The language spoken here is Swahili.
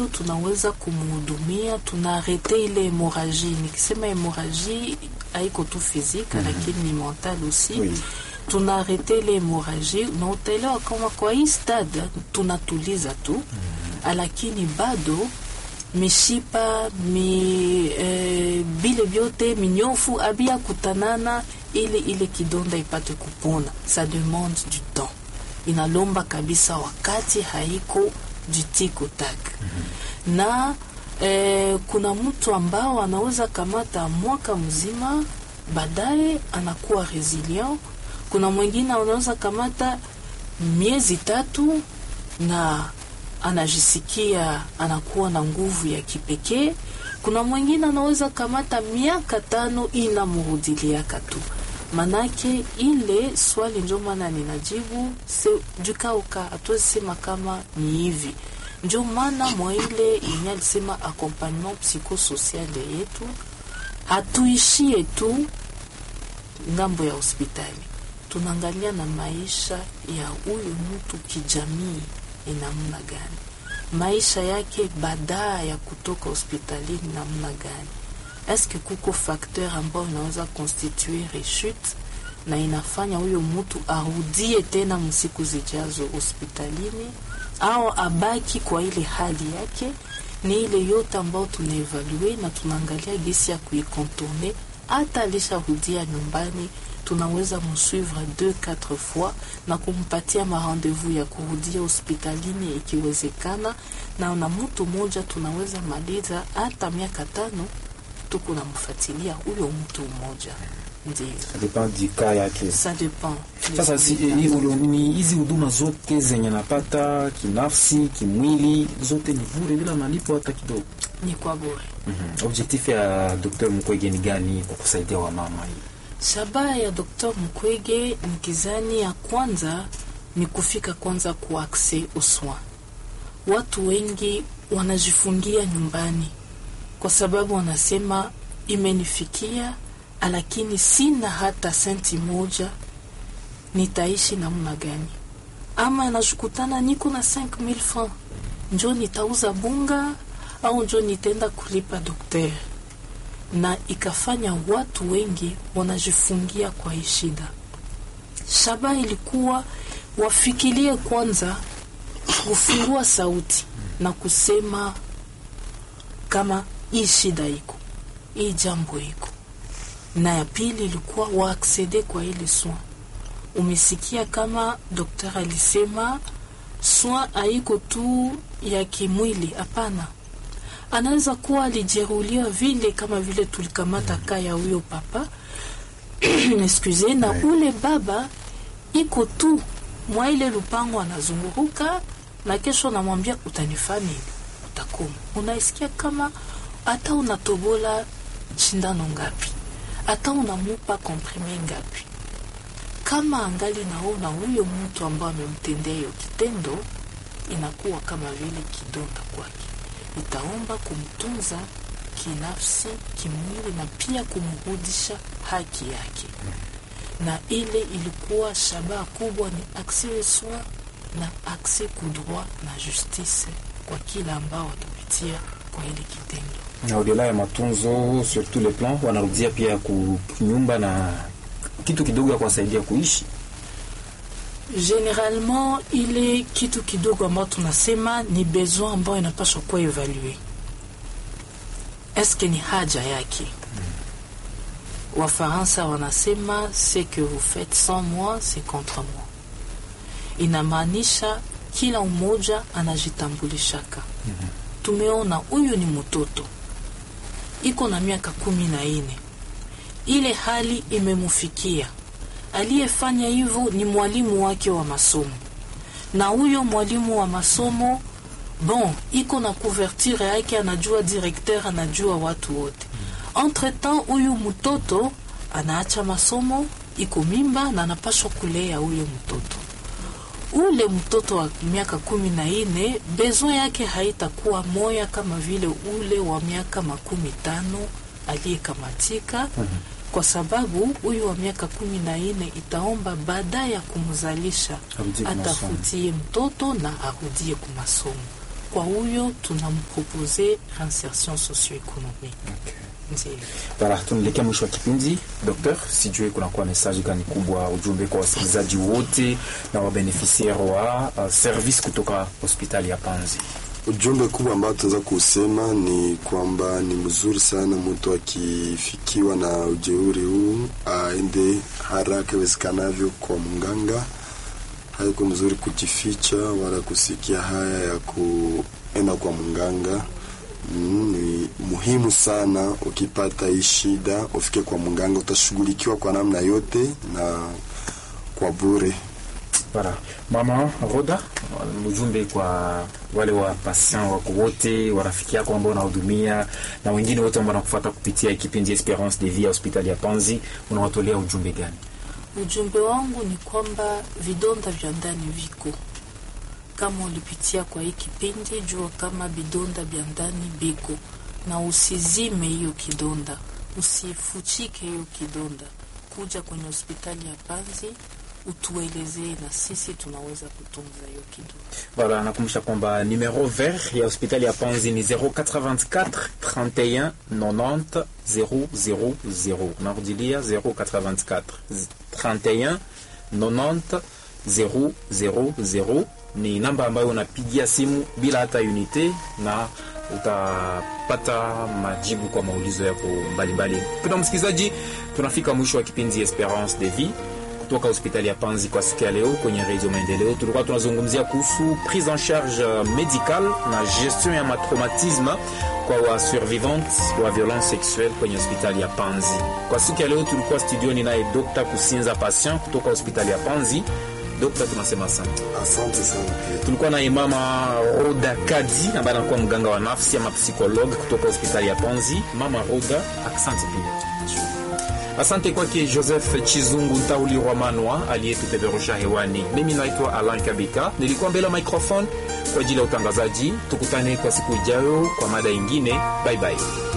tunaweza kumhudumia, tunaarete ile hemoraji. Nikisema hemoraji haiko tu fizika mm -hmm. lakini ni mental aussi Oui. tunaarete ile hemoraji, na utaelewa kama kwa hii stade tunatuliza tu mm -hmm. lakini bado mishipa mi eh, bile vyote minyofu abia kutanana ili ile kidonda ipate kupona. Ça demande du temps, inalomba kabisa wakati, haiko du tiko tak na eh, kuna mtu ambao anaweza kamata mwaka mzima, baadaye anakuwa resilient. Kuna mwingine anaweza kamata miezi tatu na anajisikia anakuwa na nguvu ya kipekee. Kuna mwingine anaweza kamata miaka tano inamrudiliaka tu. Manake ile swali njo maana ninajibu se jukauka, hatuwezi sema kama ni hivi. Njo maana mwa ile yenye alisema accompagnement psychosociale yetu hatuishie tu ngambo ya hospitali, tunaangalia na maisha ya huyu mtu kijamii ni namna gani, maisha yake baada ya kutoka hospitalini namna gani. Eske kuko fakteur ambayo inaweza constituer rechute na inafanya huyo mtu arudie tena msiku zijazo hospitalini au abaki kwa ile hali yake. Ni ile yote ambayo tunaevalue na tunaangalia gesi ya kuikontourne. Hata alisharudia nyumbani, tunaweza msuivre 2 4 fois na kumpatia marendezvous ya kurudia hospitalini ikiwezekana, na na mtu mmoja tunaweza maliza hata miaka tano tuko namfuatilia huyo mtu mmoja. Ndio, Ça dépend du cas yake. ça dépend. Sasa si, eh, hizo- ni hizi huduma zote zenye napata kinafsi, kimwili, zote ni bure bila malipo hata kidogo. ni kwa bure. Mhm. Objectif ya Dr. Mukwege ni gani kwa kusaidia wamama hii? Shabaha ya Dr. Mukwege nikizani ya kwanza ni kufika kwanza ku accès aux soins. Watu wengi wanajifungia nyumbani kwa sababu wanasema imenifikia, lakini sina hata senti moja, nitaishi namna gani? Ama anashukutana niko na 5000 francs, njo nitauza bunga au njo nitaenda kulipa daktari na ikafanya watu wengi wanajifungia kwa hii shida. Shaba ilikuwa wafikirie kwanza kufungua sauti na kusema kama hii shida iko, hii jambo iko, na ya pili ilikuwa waaksede kwa ile soin. Umesikia kama daktari alisema soin haiko tu ya kimwili, hapana anaweza kuwa alijeruhiwa vile kama vile tulikamata ka ya huyo papa excuse na Ouais. ule baba iko tu mwa ile lupango anazunguruka na kesho namwambia utanifaa nini utakoma unaisikia kama hata unatobola shindano ngapi hata unamupa komprime ngapi kama angali naona huyo mtu ambaye amemtendea hiyo kitendo inakuwa kama vile kidonda kwake itaomba kumtunza kinafsi, kimwili na pia kumrudisha haki yake. Na ile ilikuwa shabaha kubwa ni accès soin na accès ku droit na justice kwa kila ambao watapitia kwa ile kitendo. Na odela ya matunzo sur tous les plans, wanarudia pia kunyumba na kitu kidogo ya kuwasaidia kuishi. Generalement ile kitu kidogo ambayo tunasema ni besoin ambayo inapaswa kuwa evalue, eske ni haja yake. Wafaransa wanasema ce que vous faites sans moi c'est contre moi, inamaanisha kila mmoja anajitambulishaka. Tumeona huyu ni mtoto iko na miaka kumi na nne, ile hali imemufikia aliyefanya hivyo ni mwalimu wake wa masomo, na huyo mwalimu wa masomo bon, iko na couverture yake, anajua directeur, anajua watu wote. Entre temps huyu mtoto anaacha masomo, iko mimba na anapashwa kulea huyo mtoto. Ule mtoto wa miaka kumi na nne besoin yake haitakuwa moya kama vile ule wa miaka makumi tano aliyekamatika kwa sababu huyu wa miaka kumi na nne itaomba baada ya kumzalisha Arudie kwa masomo. atafutie mtoto na arudie kumasomo. kwa huyo tunampropose reinsertion socio-economique Ndiyo. Bara, tunaelekea mwisho wa kipindi. Doktor, sijui kunakuwa mesaji gani kubwa, ujumbe kwa wasikilizaji wote na wabenefisiari wa uh, service kutoka hospitali ya Panzi? Ujumbe kubwa ambao tunaweza kusema ni kwamba ni mzuri sana mtu akifikiwa na ujeuri huu aende haraka iwezekanavyo kwa mganga. Haiko mzuri kujificha wala kusikia haya ya kuenda kwa mganga. Mm, ni muhimu sana ukipata hii shida ufike kwa mganga, utashughulikiwa kwa namna yote na kwa bure. Bara, mama Roda, ujumbe kwa wale wa patient wako wote, warafiki yako ambao unahudumia na wengine wote ambao wanakufuata kupitia kipindi Esperance de Vie ya hospitali ya Panzi, unawatolea ujumbe gani? Ujumbe wangu ni kwamba vidonda vya ndani viko kama ulipitia kwa hii kipindi, jua kama vidonda vya ndani biko, na usizime hiyo kidonda, usifuchike hiyo kidonda. Kuja kwenye hospitali ya Panzi utuelezee, na sisi tunaweza kutunza hiyo kidonda. Voilà, nakumbusha kwamba numero vert ya hospitali ya Panzi ni 084 31 90 000. Narudilia 084 31 90 000 ni namba ambayo unapigia simu bila hata unité na utapata majibu kwa maulizo yako mbalimbali. Mpendwa msikilizaji, tunafika mwisho wa kipindi Esperance de Vie kutoka hospitali ya Panzi kwa siku ya leo kwenye Radio Maendeleo. Tulikuwa tunazungumzia kuhusu prise en charge medical na gestion ya matraumatisme kwa wa survivante wa violence sexuelle kwenye hospitali ya Panzi. Kwa siku ya leo tulikuwa studioni naye Dr. Kusinza Patient kutoka hospitali ya Panzi. Dokta, tunasema asante. Asante sana pia. Tulikuwa na mama Roda Kadi ambaye anakuwa mganga wa nafsi ama psikologue kutoka hospitali ya Panzi. Mama Roda, asante pia. Asante kwake Joseph Chizungu Ntauli Rwamanwa aliyetupeperusha hewani. Mimi naitwa Alan Kabika, nilikuwa mbele ya microphone kwa ajili ya utangazaji. Tukutane kwa siku ijayo kwa mada ingine. Bye bye.